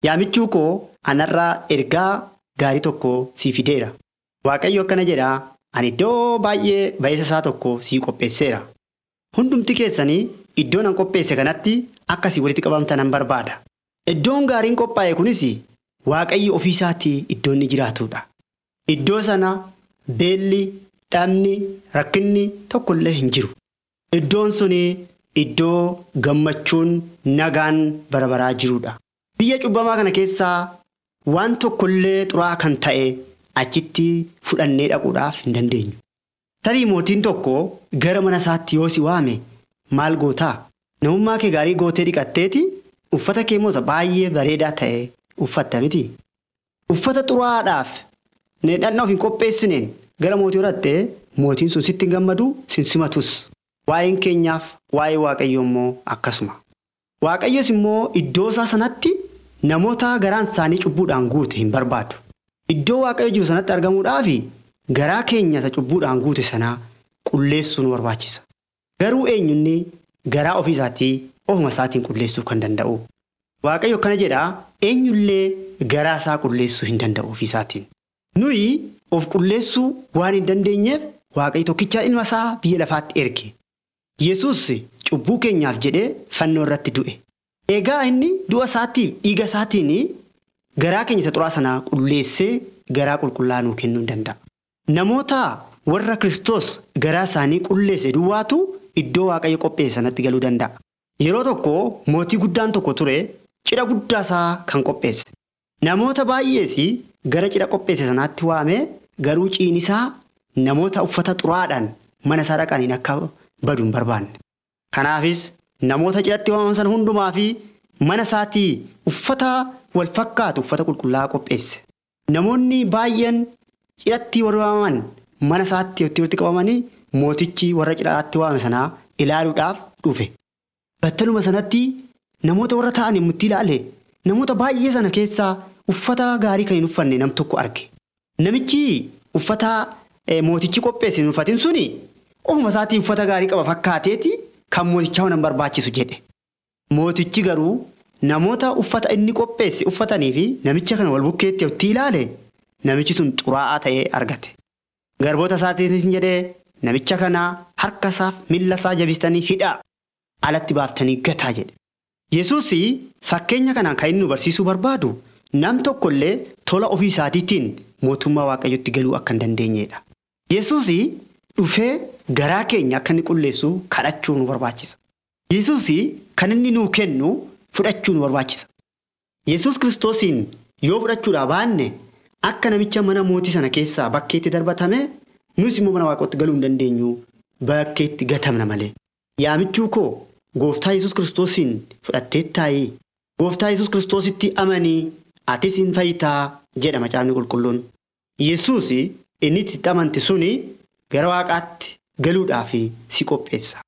Yaamichuu koo anarraa ergaa gaarii tokko sii fideera. Waaqayyo akkana jedhaa ani iddoo baay'ee ba'eessa isaa tokko sii qopheesseera. Hundumti keessanii iddoon an qopheesse kanatti akkasii walitti qabamtan nan barbaada. Iddoon gaariin qophaa'e kunis waaqayyo ofii isaatii iddoo inni jiraatudha. Iddoo sana beelli, dhabni, rakkinni tokkollee hin jiru. Iddoon suni iddoo gammachuun nagaan bara baraa jirudha. Biyya cubbamaa kana keessaa waan tokkollee xuraa kan ta'e achitti fudhannee dhaquudhaaf hin dandeenyu. Tarii mootiin tokko gara mana isaatti yoo si waame maal gootaa? Namummaa kee gaarii gootee dhiqatteeti uffata kee moosa baay'ee bareedaa ta'e uffatta miti. Uffata xuraadhaaf dhandhama of hin qopheessineen gara mootii horattee mootiin sun sitti hin gammadu sin simatus. Waa'een keenyaaf waa'ee waaqayyoo immoo akkasuma. Waaqayyos immoo iddoo isaa sanatti namoota garaan isaanii cubbuudhaan guute hin barbaadu. Iddoo waaqayyo jiru sanatti argamuudhaaf garaa keenya isa cubbuudhaan guute sanaa qulleessuu nu barbaachisa. Garuu eenyunni garaa ofii isaatii ofuma isaatiin qulleessuu kan danda'u. Waaqayyo akkana jedhaa eenyullee garaa isaa qulleessuu hin danda'u ofii isaatiin. Nuyi of qulleessuu waan hin dandeenyeef waaqayyo tokkichaa ilma isaa biyya lafaatti erge. Yesus cubbuu keenyaaf jedhee fannoo irratti du'e. Egaa inni du'a isaatiif dhiiga isaatiin garaa keenya isa xuraa sanaa qulleessee garaa qulqullaa nuu kennuu hin danda'a. Namoota warra Kiristoos garaa isaanii qulleesse duwwaatu iddoo waaqayyo qopheesse sanatti galuu danda'a. Yeroo tokko mootii guddaan tokko ture cidha guddaa isaa kan qopheesse. Namoota baay'ees gara cidha qopheesse sanaatti waamee garuu ciinisaa namoota uffata xuraadhaan mana isaa dhaqaniin akka badu hin barbaanne. Kanaafis namoota cidhatti waamaman sana hundumaa fi mana isaatii uffata wal fakkaatu uffata qulqullaa'aa qopheesse. Namoonni baay'een cidhatti warri waamaman mana isaatti walitti qabamanii mootichi warra cidhaatti waamame sanaa ilaaluudhaaf dhufe. Battaluma sanatti namoota warra ta'an yommuu itti ilaale namoota baay'ee sana keessaa uffata gaarii kan hin uffanne nam tokko arge. Namichi uffata mootichi qopheesse hin uffatin suni ofuma isaatii uffata gaarii qaba fakkaateeti kan mootichaa waan barbaachisu jedhe. Mootichi garuu namoota uffata inni qopheesse uffatanii fi namicha kana wal bukkeetti yommuu ilaale namichi sun xuraa'aa ta'ee argate. Garboota isaatiin jedhee namicha kana harka isaaf miila isaa jabistanii hidhaa alatti baaftanii gataa jedhe. Yesuus fakkeenya kanaan kan inni nu barsiisuu barbaadu nam tokkollee tola ofii isaatiitiin mootummaa waaqayyotti galuu akka hin dandeenyedha. Yesuus dhufee garaa keenya akka inni qulleessu kadhachuu nu barbaachisa. Yesuus kan inni nuu kennu fudhachuu nu barbaachisa. Yesuus kiristoosiin yoo fudhachuudhaa baanne akka namicha mana mootii sana keessaa bakkeetti darbatame nus immoo mana waaqotti galuu hin dandeenyu bakkeetti gatamna malee. Yaamichuu koo gooftaa Yesuus kiristoosiin fudhatteettaayi. Gooftaa Yesuus kiristoositti amanii atis hin fayyitaa jedha macaafni qulqulluun. Yesuus inni itti amante suni gara waaqaatti galuudhaaf si qopheessa.